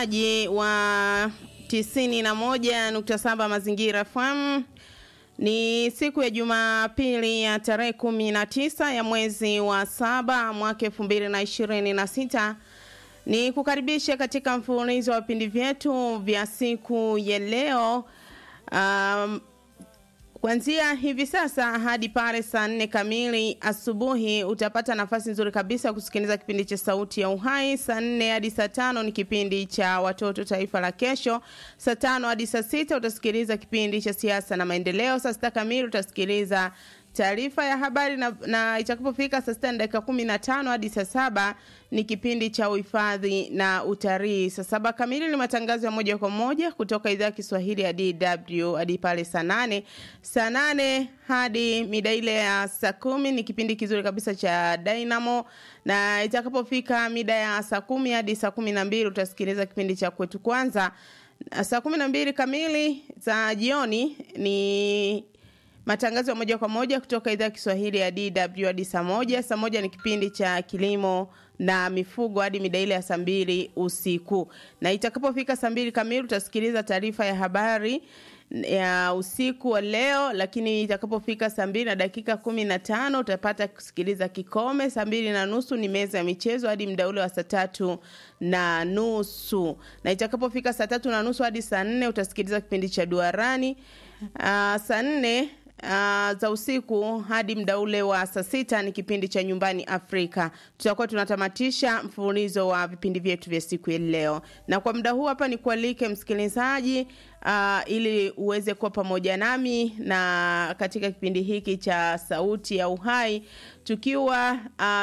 ji wa tisini na moja nukta saba Mazingira FM. Ni siku ya Jumapili ya tarehe kumi na tisa ya mwezi wa saba mwaka elfu mbili na ishirini na sita. Ni kukaribisha katika mfululizo wa vipindi vyetu vya siku ya leo um, Kuanzia hivi sasa hadi pale saa nne kamili asubuhi utapata nafasi nzuri kabisa ya kusikiliza kipindi cha Sauti ya Uhai. Saa nne hadi saa tano ni kipindi cha Watoto Taifa la Kesho. Saa tano hadi saa sita utasikiliza kipindi cha Siasa na Maendeleo. Saa sita kamili utasikiliza taarifa ya habari na, na itakapofika saa sita na dakika kumi na tano hadi saa saba ni kipindi cha uhifadhi na utalii. Saa saba kamili ni matangazo ya moja kwa moja kutoka idhaa ya Kiswahili ya DW hadi pale saa nane. Saa nane hadi mida ile ya saa kumi ni kipindi kizuri kabisa cha Dynamo, na itakapofika mida ya saa kumi hadi saa kumi na mbili utasikiliza kipindi cha kwetu kwanza. Saa kumi na mbili kamili za jioni ni matangazo ya moja kwa moja kutoka idhaa ya Kiswahili ya DW hadi saa moja. Saa moja ni kipindi cha kilimo na mifugo hadi mida ile ya saa mbili usiku, na itakapofika saa mbili kamili utasikiliza taarifa ya habari ya usiku wa leo, lakini itakapofika saa mbili na dakika kumi na tano utapata kusikiliza kikome. Saa mbili na nusu ni meza ya michezo hadi muda ule wa saa tatu na nusu, na itakapofika saa tatu na nusu hadi saa nne utasikiliza kipindi cha duarani. Uh, saa nne Uh, za usiku hadi muda ule wa saa sita ni kipindi cha nyumbani Afrika. Tutakuwa tunatamatisha mfululizo wa vipindi vyetu vya siku ya leo, na kwa muda huu hapa ni kualike msikilizaji, uh, ili uweze kuwa pamoja nami na katika kipindi hiki cha Sauti ya Uhai tukiwa uh,